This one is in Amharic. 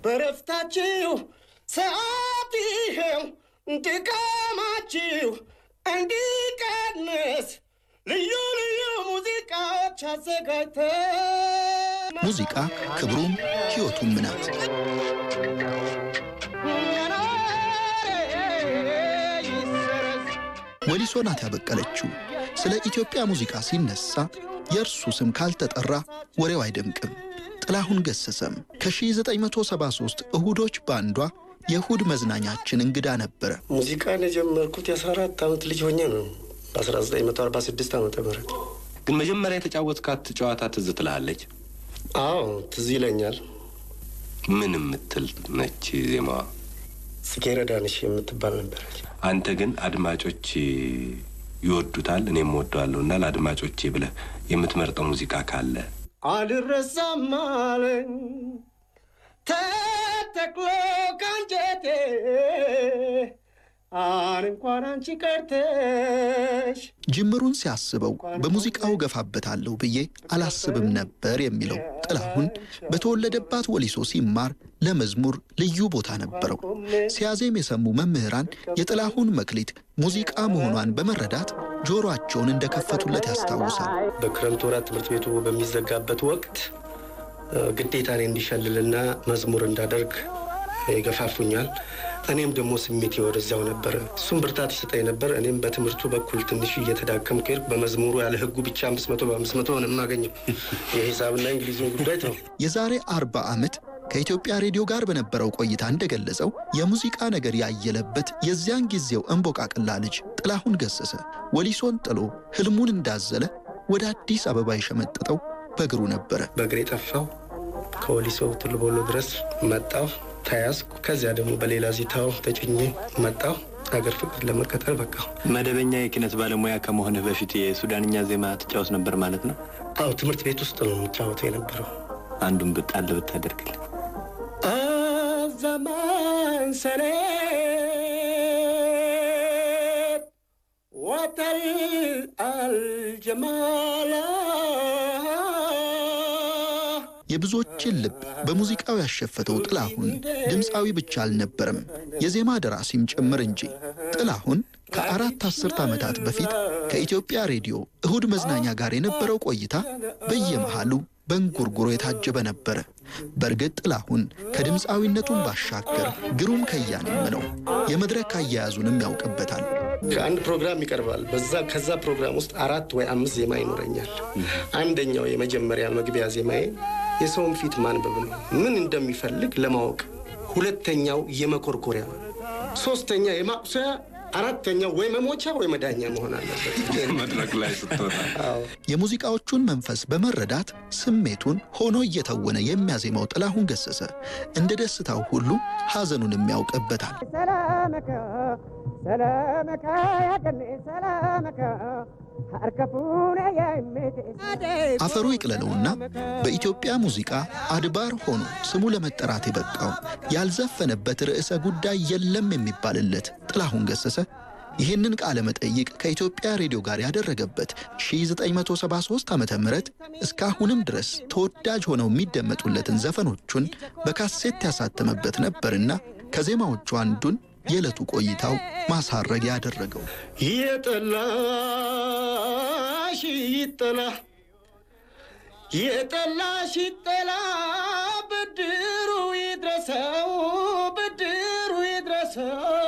በረፍታችሁ ሰዓት ይኸው ድካማችሁ እንዲቀንስ ልዩ ልዩ ሙዚቃዎች አዘጋጅተን ሙዚቃ ክብሩም ሕይወቱም ናት። ወሊሶ ናት ያበቀለችው። ስለ ኢትዮጵያ ሙዚቃ ሲነሳ የእርሱ ስም ካልተጠራ ወሬው አይደምቅም። ጥላሁን ገሰሰም ከ1973 እሁዶች በአንዷ የእሁድ መዝናኛችን እንግዳ ነበረ። ሙዚቃን የጀመርኩት የ14 ዓመት ልጅ ሆኜ ነው በ1946 ዓመተ ምህረት ግን መጀመሪያ የተጫወትካት ጨዋታ ትዝ ትልሃለች? አዎ ትዝ ይለኛል። ምን የምትል ነች ዜማዋ? ጽጌረዳንሽ የምትባል ነበረች። አንተ ግን አድማጮች ይወዱታል እኔም ወደዋለሁ እና ለአድማጮቼ ብለህ የምትመርጠው ሙዚቃ ካለ አልረሳም አለኝ ተተክሎ ካንጀቴ አን እንኳን አንቺ ቀርተሽ ጅምሩን ሲያስበው በሙዚቃው ገፋበታለሁ ብዬ አላስብም ነበር የሚለው ጥላሁን በተወለደባት ወሊሶ ሲማር ለመዝሙር ልዩ ቦታ ነበረው። ሲያዜም የሰሙ መምህራን የጥላሁን መክሊት ሙዚቃ መሆኗን በመረዳት ጆሮአቸውን እንደከፈቱለት ያስታውሳል። በክረምት ወራት ትምህርት ቤቱ በሚዘጋበት ወቅት ግዴታ እኔ እንዲሸልልና መዝሙር እንዳደርግ ይገፋፉኛል። እኔም ደግሞ ስሜቴ ወደዚያው ነበረ። እሱም ብርታት ይሰጠኝ ነበር። እኔም በትምህርቱ በኩል ትንሽ እየተዳከምኩ ሄድኩ። በመዝሙሩ ያለ ሕጉ ብቻ አምስት መቶ በአምስት መቶ ነው የማገኘው። የሂሳብና እንግሊዝን ጉዳይ ተው። የዛሬ አርባ ዓመት ከኢትዮጵያ ሬዲዮ ጋር በነበረው ቆይታ እንደገለጸው የሙዚቃ ነገር ያየለበት የዚያን ጊዜው እንቦቃቅላ ልጅ ጥላሁን ገሰሰ ወሊሶን ጥሎ ህልሙን እንዳዘለ ወደ አዲስ አበባ የሸመጠጠው በእግሩ ነበረ። በእግሬ ጠፋው። ከወሊሶ ቱሉ ቦሎ ድረስ መጣሁ፣ ተያዝኩ። ከዚያ ደግሞ በሌላ ዚታው ተጭኜ መጣሁ። ሀገር ፍቅር ለመቀጠል በቃሁ። መደበኛ የኪነት ባለሙያ ከመሆንህ በፊት የሱዳንኛ ዜማ ትጫወት ነበር ማለት ነው? አዎ ትምህርት ቤት ውስጥ ነው የምጫወተው የነበረው። አንዱን ብጣል ብታደርግልን። الزمان سنين وتل الجمال የብዙዎችን ልብ በሙዚቃው ያሸፈተው ጥላሁን ድምፃዊ ብቻ አልነበረም፣ የዜማ ደራሲም ጭምር እንጂ። ጥላሁን ከአራት አስርት ዓመታት በፊት ከኢትዮጵያ ሬዲዮ እሁድ መዝናኛ ጋር የነበረው ቆይታ በየመሃሉ በእንጉርጉሮ የታጀበ ነበረ። በእርግጥ ጥላሁን ከድምፃዊነቱም ባሻገር ግሩም ከያኔም ነው። የመድረክ አያያዙንም ያውቅበታል። ከአንድ ፕሮግራም ይቀርባል። በዛ ከዛ ፕሮግራም ውስጥ አራት ወይ አምስት ዜማ ይኖረኛል። አንደኛው የመጀመሪያ መግቢያ ዜማዬ የሰውን ፊት ማንበብ ነው፣ ምን እንደሚፈልግ ለማወቅ። ሁለተኛው የመኮርኮሪያ፣ ሶስተኛ የማቁሰያ፣ አራተኛው ወይ መሞቻ ወይ መዳኛ መሆን አለበት። መድረክ ላይ ስትወጣ የሙዚቃዎቹን መንፈስ በመረዳት ስሜቱን ሆኖ እየተወነ የሚያዜማው ጥላሁን ገሰሰ እንደ ደስታው ሁሉ ሐዘኑንም ያውቅበታል። سلامك سلامك يا جني سلامك هركفونا يا امتي አፈሩ ይቅለለውና በኢትዮጵያ ሙዚቃ አድባር ሆኖ ስሙ ለመጠራት የበቃው ያልዘፈነበት ርዕሰ ጉዳይ የለም የሚባልለት ጥላሁን ገሰሰ ይህንን ቃለ መጠይቅ ከኢትዮጵያ ሬዲዮ ጋር ያደረገበት 1973 ዓ ም እስካሁንም ድረስ ተወዳጅ ሆነው የሚደመጡለትን ዘፈኖቹን በካሴት ያሳተመበት ነበርና ከዜማዎቹ አንዱን የዕለቱ ቆይታው ማሳረጊያ ያደረገው የጠላሽ ይጠላ የጠላሽ ይጠላ ብድሩ ይድረሰው ብድሩ ይድረሰው